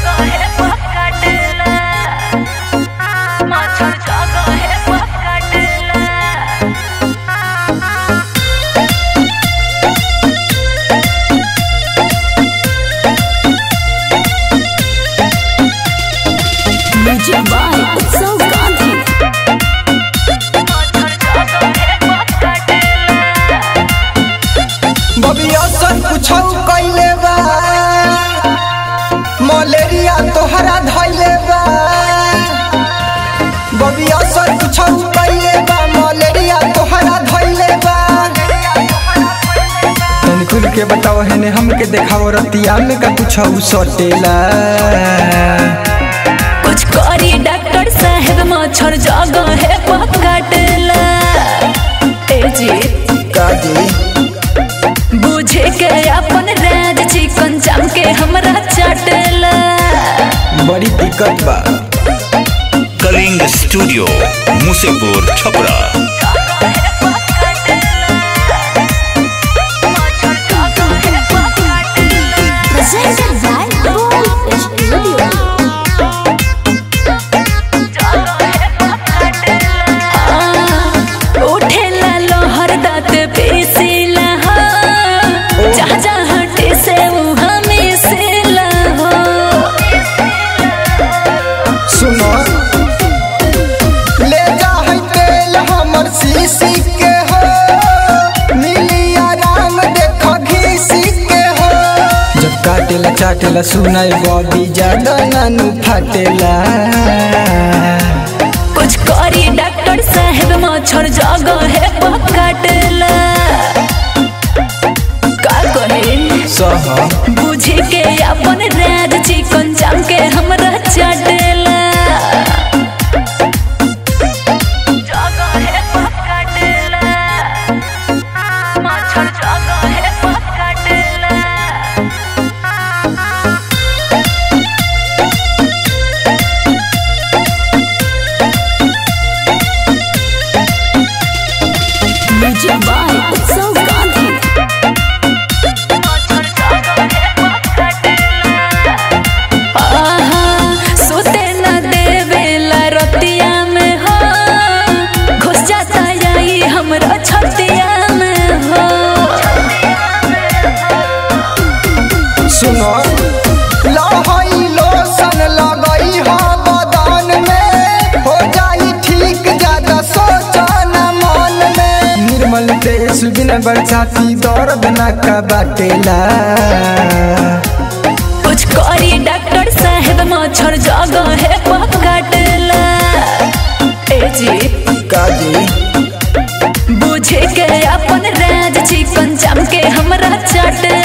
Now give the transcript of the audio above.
Music by Utsav Gandhi. बबिया सन कुछौ कइले बा मलेरिया तोहरा धइले बा बबिया सन कुछौ कइले बा मलेरिया तोहरा धइले बा तनी खुल के बताओ हेने हमके देखाओ रतिया में का कुछौ सटेला कुछ करी डॉक्टर साहेब मच्छर जगह है पकड़ला ए जी काजी बुझे के अपन राज चिकन चाम के हमरा चटला बड़ी दिक्कत बा Kalinga studio Musepur Chhapra Presented by Gold Studio. उठेला लोहर दाँत पीसीला हो जहाँ जहाँ हटे से वहाँ मिसेला हो सुनो ले जा है तेल हमर सीसी के हो मिली आराम देखो घीसी के हो जब काटेला चाटेला सुनाई बॉबी ज्यादा नानू फाटेला कुछ करी डॉक्टर साहेब मच्छर जगह है पकड़ला का कहे सह बुझे के अपन राज चिकन चाम के हमरा चटेला जगह है पकड़ला मच्छर जगह है पकड़ला Music by Utsav Gandhi. आहा, सोते न देवेला रतिया में हो घुस जाता यही हमरा छतिया में हो सुनो लहई लोशन लगई हो बदन में हो जाई ठीक ज्यादा सोचो न मन में निर्मल तेज बिना बरसाती दर्द न का बाटेला कुछ करी डॉक्टर साहेब मच्छर जगह है पकड़ला ए जी काजी बुझे के अपन राज चिकन चाम के हमरा चटे